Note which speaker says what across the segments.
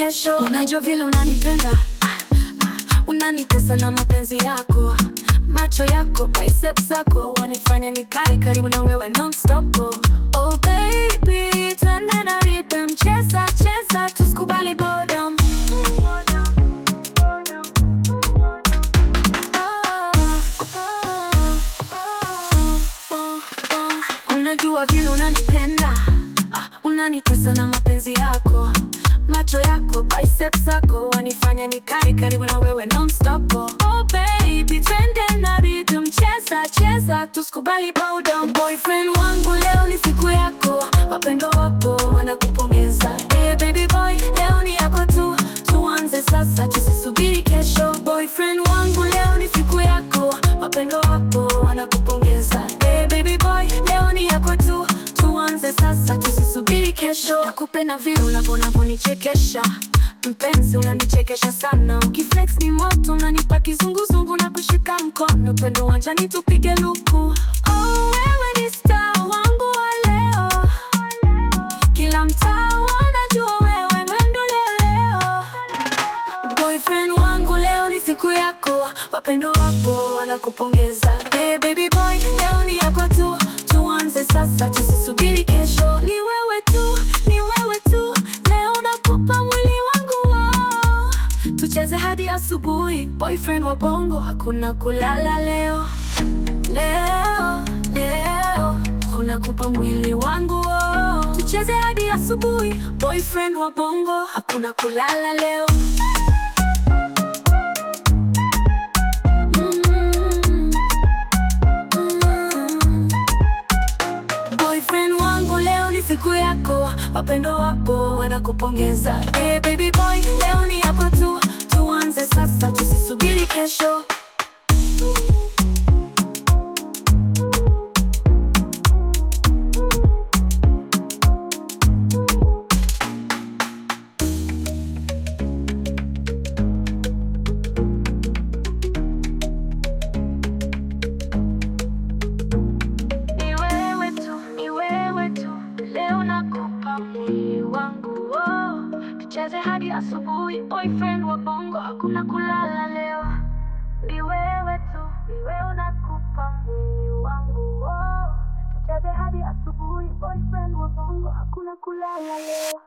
Speaker 1: kesho. Unajua vile unanipenda ah, ah, unanitesa na mapenzi yako, macho yako, biceps zako wanifanya nikae karibu na wewe non-stop. Oh baby, twende na rhythm, cheza cheza, tusikubali boredom. Unajua vile unanipenda ah, unanitesa na mapenzi yako, macho yako, biceps zako wanifanya nikae karibu na wewe non-stop. Oh baby, twende na rhythm, cheza cheza, tusikubali boredom. Boyfriend wangu, leo ni siku yako, wapendo wako wanakupongeza. Hey baby boy, leo ni yako tu, tuanze sasa, tusisubiri kesho. Boyfriend wangu, leo ni siku yako, wapendo wako wanakupongeza. Hey baby boy, leo ni yako tu, tuanze sasa, tusisubiri kesho. Nakupenda vile unavyonichekesha mpenzi, unanichekesha sana. Ukiflex ni moto, unanipa kizunguzungu na kushika mkono, pendo wanjani tupige luku. Oh, wewe ni star wangu wa leo, kila mtaa wanajua wewe ndo leo. Boyfriend wangu leo ni siku yako, wapendo wako wanakupongeza. Hey baby boy, leo ni yako tu, tuanze sasa, tusisubiri kesho. Ni wewe tu, ni wewe tu, leo nakupa mwili wangu oh. Tucheze hadi asubuhi, boyfriend wa bongo, hakuna kulala leo. Leo, leo, unakupa mwili wangu oh. Tucheze hadi asubuhi, boyfriend wa bongo, hakuna kulala leo. Mm, mm. Boyfriend wangu leo ni siku yako, wapendo wako wanakupongeza. Hey baby boy, leo ni yako tu, tuanze sasa, tusisubiri kesho. Ni wewe tu, ni wewe tu, leo nakupa mwili wangu oh. Tucheze hadi asubuhi, boyfriend wa bongo, hakuna kulala leo. Ni wewe tu, ni wewe nakupa mwili wangu oh. Tucheze hadi asubuhi, boyfriend wa bongo, hakuna kulala leo.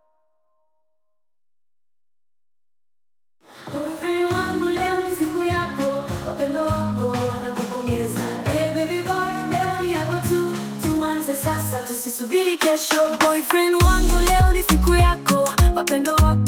Speaker 1: Boyfriend wangu leo ni siku yako, wapendo wako wanakupongeza. Hey baby boy, leo ni yako tu, tuanze sasa, tusisubiri kesho. Boyfriend wangu leo ni siku yako, wapendo wako